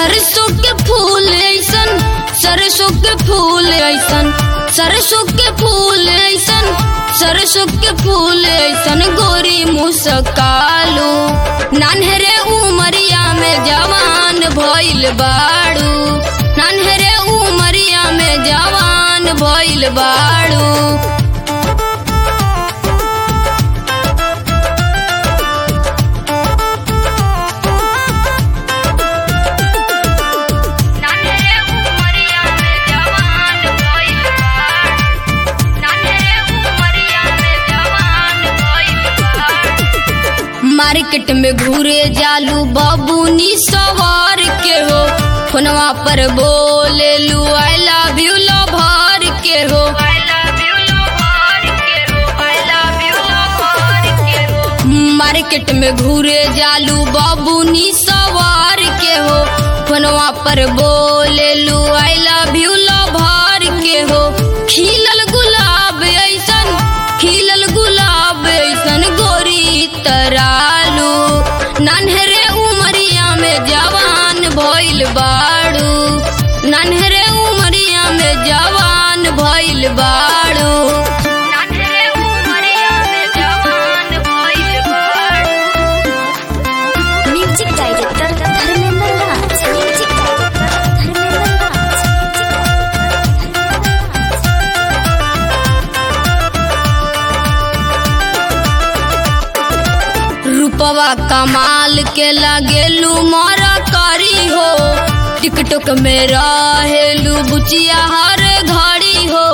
सरसों के फूल ऐसन सरसों के फूल ऐसन सरसों के फूल ऐसन सरसों के फूल ऐसन गोरी मुस्कालू नान्हरे उमरिया में जवान भइल बाड़ू नान्हरे उमरिया में जवान भइल बाड़ू नान्हरे उमरिया में जवान भइल बाड़ू नान्हरे उमरिया में जवान भइल बाड़ू मार्केट में घूरे जालू बाबूनी सवार के हो फोनवा पर बोले लू आई लव यू भर के हो मार्केट में घूरे जालू बाबूनी सवार के हो फोनवा पर बोले लू आई लव यू भर के हो खिलल गुलाब ऐसन खिलल गुलाब ऐसन गोरी तरालू नन्हरे उमरिया में जवान भइल बाड़ू नन्हरे उमरिया में जवान भइल बाड़ू नन्हरे उमरिया में जवान भइल बाड़ू music director Dharmendra Raj music director Dharmendra Raj रूपवा कमाल के लगेलू मारा करी हो टिकटॉक में रहेलू बुचिया हर घड़ी हो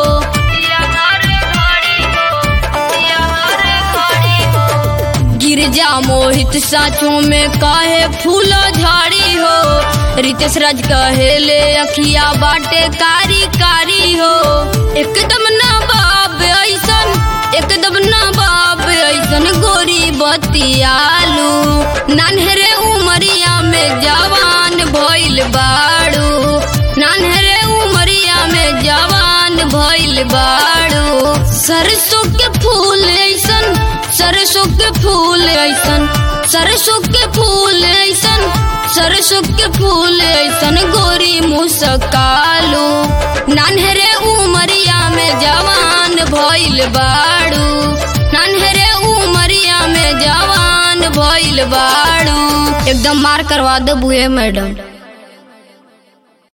गिरजा मोहित साचों में कहे फूल झाड़ी हो रितेश राज कहेले अखिया बाटे कारी कारी हो एकदम ना बाब ऐसन एकदम ना बाब ऐसन गोरी बतियालू नान्हरे उमरिया में जवान भइल बाड़ू नान्हरे उमरिया में जवान भइल बाड़ू सरसों के फूल ऐसन सरसों के फूल ऐसन सरसों के फूल ऐसन सरसों के फूल ऐसन गोरी मुस्कालू नान्हरे उमरिया में जवान भइल बाड़ू नान्हरे उमरिया में जवान भइल बाड़ू एकदम मार करवा दो बुए मैडम